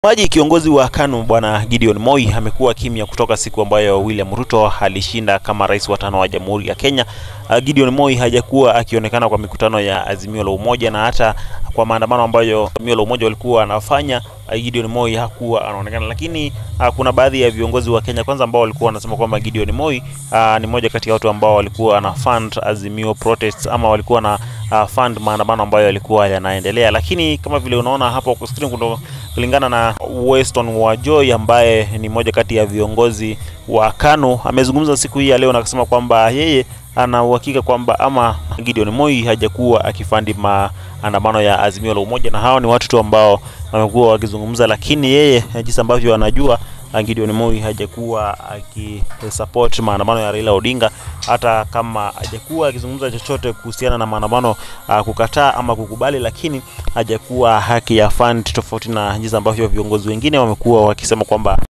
Maji kiongozi wa KANU bwana Gideon Moi amekuwa kimya kutoka siku ambayo William Ruto alishinda kama rais wa tano wa Jamhuri ya Kenya. Uh, Gideon Moi hajakuwa akionekana kwa mikutano ya Azimio la Umoja na hata kwa maandamano ambayo Azimio la Umoja walikuwa wanafanya uh, Gideon Moi hakuwa anaonekana, lakini uh, kuna baadhi ya viongozi wa Kenya kwanza ambao walikuwa wanasema kwamba Gideon Moi uh, ni moja kati ya watu ambao walikuwa na fund Azimio protests ama walikuwa na uh, fund maandamano ambayo yalikuwa yanaendelea, lakini kama vile unaona hapo kwa screen kuna kulingana na Weston Wajoi ambaye ni moja kati ya viongozi wa KANU amezungumza siku hii ya leo na akasema kwamba yeye ana uhakika kwamba ama Gideon Moi hajakuwa akifandi maandamano ya Azimio la Umoja, na hao ni watu tu ambao wamekuwa wakizungumza, lakini yeye jinsi ambavyo anajua Gideon Moi hajakuwa akisupport maandamano ya Raila Odinga, hata kama hajakuwa akizungumza chochote kuhusiana na maandamano uh, kukataa ama kukubali, lakini hajakuwa haki ya fund, tofauti na jinsi ambavyo viongozi wengine wamekuwa wakisema kwamba